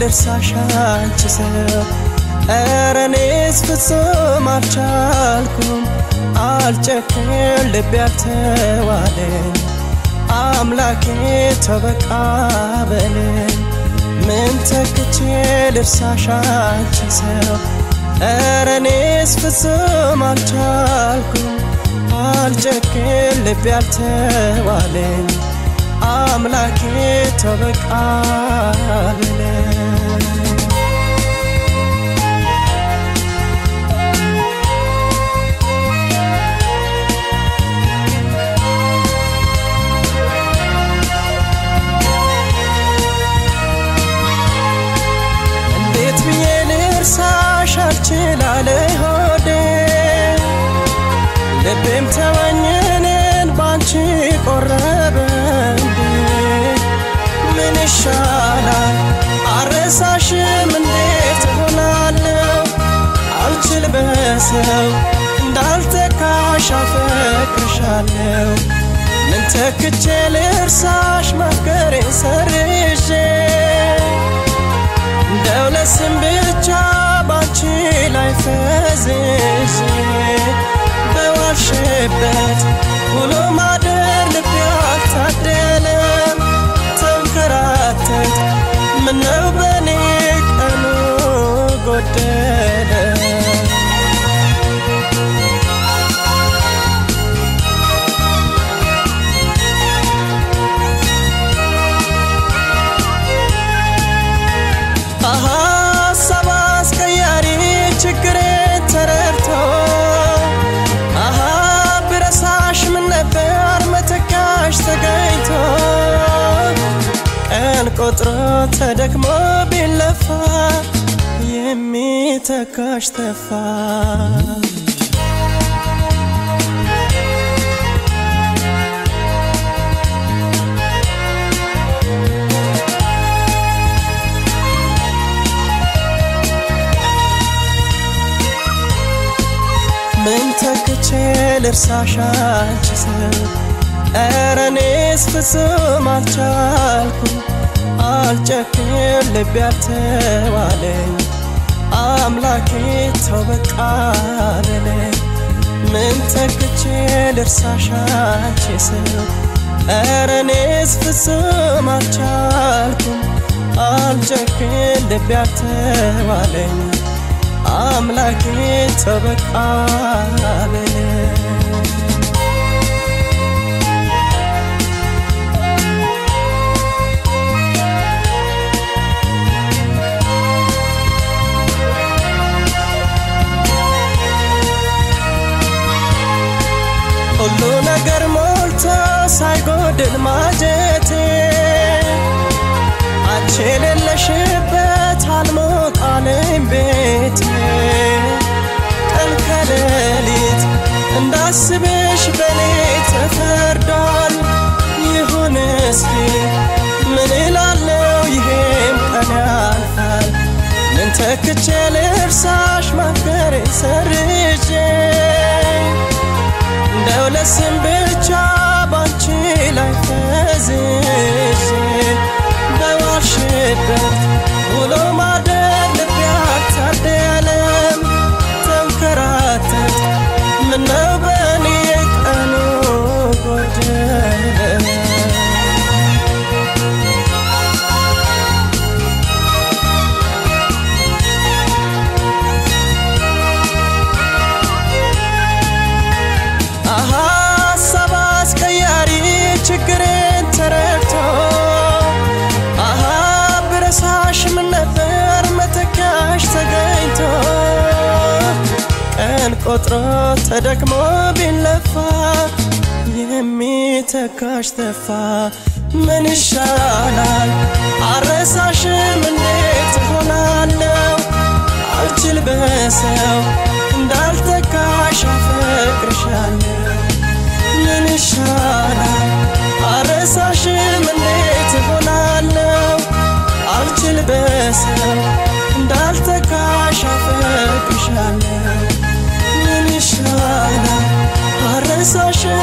ልርሳሽ አንቺ ሰው ኧረ እኔስ ፍጹም አልቻልኩም አልጨክን ልቤ ያልተዋለኝ አምላኬ ተበቃ በለኝ ምን ተክቼ ልርሳሽ አንቺ ሰው ኧረ እኔስ ፍጹም አልቻልኩም አልጨክን ልቤ ያልተዋለኝ አምላኬ ተበቃ በለኝ እንዴት ብዬ ልርሳሽ አልችላለ ሆዴ ልቤም ተወኝንን ባንቺ ቆረበ እንዴ ምን ይሻላል አረሳሽም እንዴት እሆናለሁ አልችል በሰው እንዳልተካሽ አፈቅርሻለሁ ምን ተክቼ ልርሳሽ ማፍቀሬ ሰርዤ እንደው ለስም ብቻ ባንቺ ላይ ፈዝዤ በዋልሽበት ውሎ ማደር ልቤ አልታደለም ተንከራተት ምነው በኔ ቀኑ ጎደለ ሀሳብ አስቀያሪ ችግሬን ተረድቶ አሃ ብረሳሽ ምን ነበር መተካሽ ተገኝቶ ቀን ቆጥሮ ተደክሞ ቢለፋ የሚተካሽ ተፋ ምን ተክቼ ልርሳሽ አንቺ ሰው ኧረ እኔስ ፍጹም አልቻልኩም አልጨክን ልቤ ያልተዋለኝ አምላኬ ተው በቃ በለኝ ምን ተክቼ ልርሳሽ አንቺ ሰው ኧረ እኔስ ፍጹም አልቻልኩም አልጨክን ልቤ ያልተዋለኝ አምላኬ ተበቃ በለኝ ሁሉ ነገር ሞልቶ ሳይጎድል ማጀቴ አንቺ የሌለሽበት አልሞቃለኝ ቤቴ ቀን ከሌሊት እንዳስብሽ በኔ ተፈርዷል። ይሁን እስኪ ምን እላለው ይሄም ቀን ያልፋል። ምን ተክቼ ልርሳሽ ማፍቀሬ ሰርዤ እንደው ለስም ብቻ ባንቺ ላይ ፈዝዤ በዋልሽበት ውሎ ማደር ልቤ አልታደለም ተንከራተት ምነው በኔ ቀኑ ጎደለ ሀሳብ አስቀያሪ ችግሬን ተረድቶ አሃ ብረሳሽ ምን ነበር መተካሽ ተገኝቶ ቀን ቆጥሮ ተደክሞ ቢለፋ የሚተካሽ ተፋ ምን ይሻላል አረሳሽም እንዴት ሆናለው አልችል በሰው እንዳልተካሽ አፈቅርሻለሁ ምን ይሻላል አረሳሽም እንዴት ሆናለው አልችል በሰው እንዳልተካሽ አፈቅርሻለሁ ምን ይሻላል አረሳሽም